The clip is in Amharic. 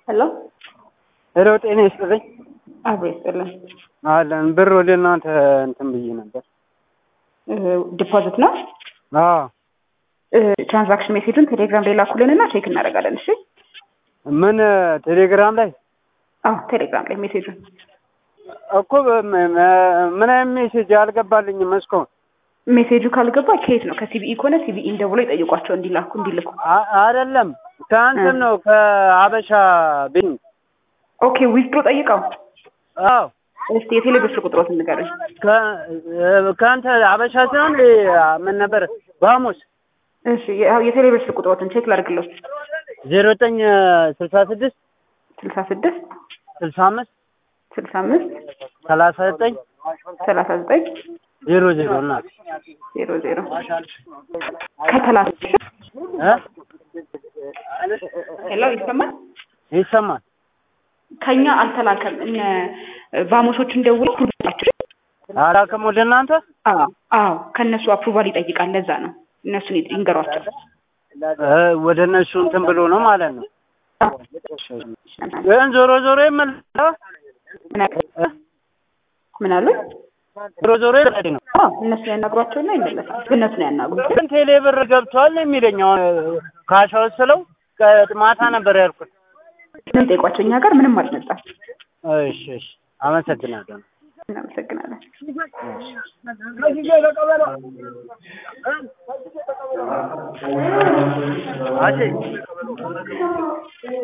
ሄሎ ሄሎ ጤና ይስጥልኝ። አብሮ ይስጥልን። አለን ብር ወደ እናንተ እንትን ብዬ ነበር። ዲፖዚት ነው። አዎ ትራንዛክሽን ሜሴጁን ቴሌግራም ላይ ላኩልን እና ቼክ እናደርጋለን። እሺ። ምን ቴሌግራም ላይ አዎ ቴሌግራም ላይ ሜሴጁን እኮ በ- ምን አይነት ሜሴጅ አልገባልኝም እስካሁን። ሜሴጁ ካልገባ ከየት ነው? ከሲቢኢ ከሆነ ሲቢኢን ደውሎ ይጠይቋቸው እንዲላኩ እንዲልኩ። አ- አይደለም ከአንተም ነው ከአበሻ ቤኝ ኦኬ ዊዝድሮ ጠይቀው። አዎ እስቲ የቴሌ ብር ቁጥሮት ንገረኝ። ከ- ከአንተ አበሻ ሲሆን ምን ነበር በሐሙስ እሺ ያው የቴሌ ብር ቁጥሮትን ቼክ ላድርግሎት። ዜሮ ዘጠኝ ስልሳ ስድስት ስልሳ ስድስት ስልሳ አምስት ስልሳ አምስት ሰላሳ ዘጠኝ ሰላሳ ዘጠኝ ዜሮ ዜሮ እና ዜሮ ዜሮ ከተላክ እ? ሄሎ ይሰማል? ይሰማል ከኛ አልተላከም። እነ ቫሞሶቹን ደውሎ አፕሩቫላቸው አላክም ወደ እናንተ አዎ አዎ ከእነሱ አፕሩቫል ይጠይቃል። ለዛ ነው እነሱን ይንገሯቸው። እ፣ ወደ እነሱ እንትን ብሎ ነው ማለት ነው። ግን ዞሮ ዞሮ ይመለሳል። ምን አሉ? ምን አሉ? ዞሮ ዞሮ ይመለሳል ነው። አዎ እነሱ ያናግሯቸውና ይመለሳል። እነሱ ነው ያናግሩት። ግን ቴሌ ብር ገብቷል ነው የሚለኝ። አሁን ካሻው ስለው ከ- ማታ ነበር ያልኩት። ምን ጠይቋቸው። እኛ ጋር ምንም አልመጣም። እሺ እሺ፣ አመሰግናለሁ። እናመሰግናለን። አቼ